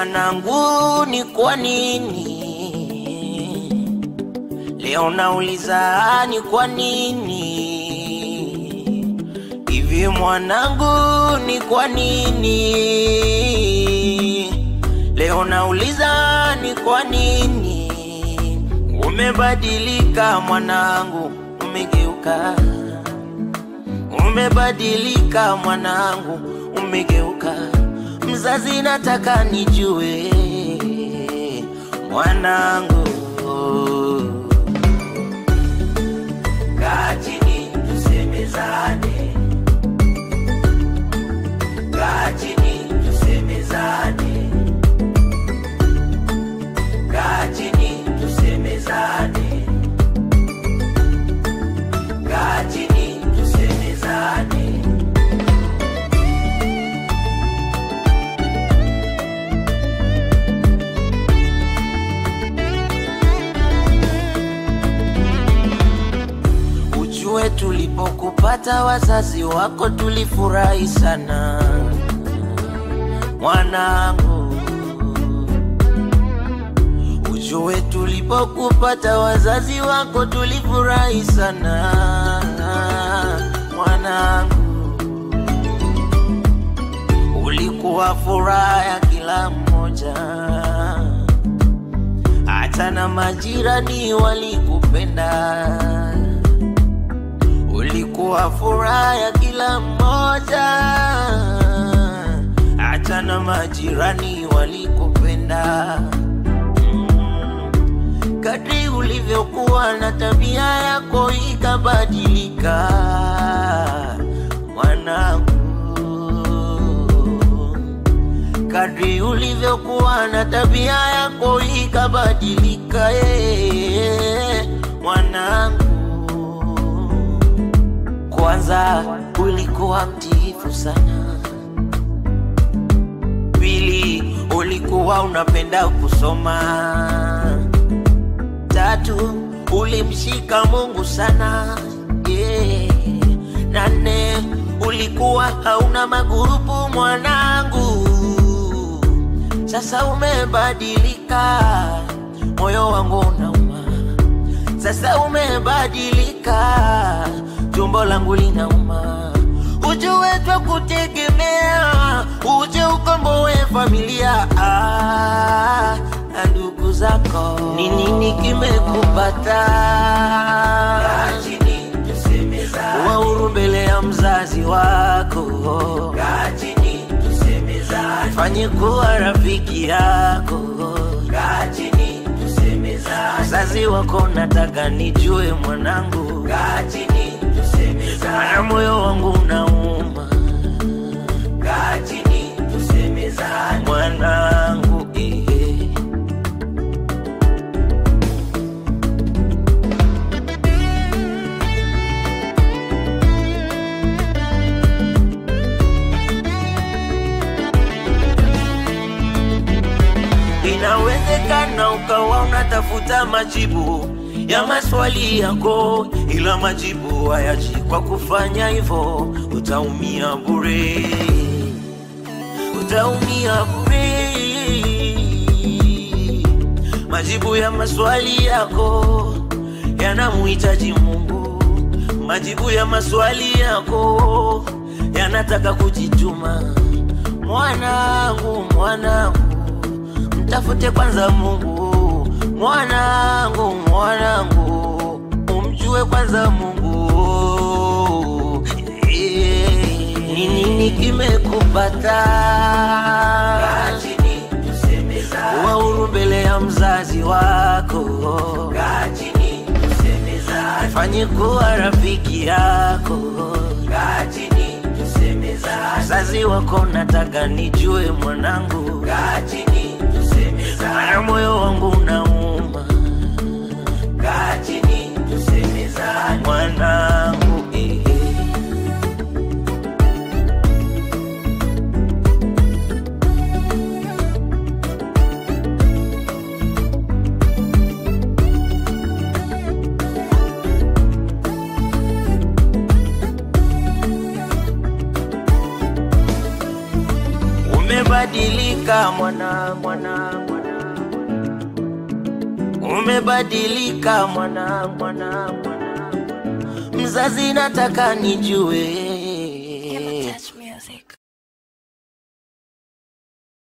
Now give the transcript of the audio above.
mwanangu, ni kwa nini leo nauliza, ni kwa nini hivi mwanangu, ni kwa nini leo nauliza, ni kwa nini umebadilika mwanangu, umegeuka, umebadilika mwanangu, umegeuka mzazi, nataka nijue mwanangu, kaa chini tusemezane, kaa chini tusemezane, kaa chini tusemezane, kaa chini tusemezane. Ujue tulipokupata wazazi wako tulifurahi sana mwanangu. Ujue tulipokupata wazazi wako tulifurahi sana mwanangu. Ulikuwa furaha ya kila mmoja, hata na majirani walikupenda ulikuwa furaha ya kila mmoja, hata na majirani walikupenda. Mm. Kadri ulivyokuwa na tabia yako ikabadilika, mwanangu. Kadri ulivyokuwa na tabia yako ikabadilika, eh, mwanangu. Kwanza ulikuwa mtiifu sana, pili ulikuwa unapenda kusoma, tatu ulimshika Mungu sana yeah. na nne ulikuwa hauna magurupu mwanangu. Sasa umebadilika, moyo wangu unauma sasa umebadilika, tumbo langu linauma. Ujue twa kutegemea, uje ukomboe familia ah, na ndugu zako. Ni nini kimekupata? Wauru mbele ya mzazi wako, fanye kuwa rafiki yako Mzazi wako nataka nijue mwanangu, mana moyo wangu unauma mwanangu eh. Inawezekana ukawa unatafuta majibu ya maswali yako, ila majibu hayaji. Kwa kufanya hivyo, utaumia bure, utaumia bure. Majibu ya maswali yako yanamuhitaji Mungu, majibu ya maswali yako yanataka kujituma. Mwanangu, mwanangu mtafute kwanza Mungu, mwanangu, mwanangu, umjue kwanza Mungu. Eh, Ni nini kimekupata? Wauru mbele ya mzazi wako, fanye kuwa rafiki yako. Mzazi wako nataka nijue mwanangu, mana moyo wangu unauma mwanangu eh. umebadilika mwana mwana mwana umebadilika mwana mwana mwana mzazi nataka nijue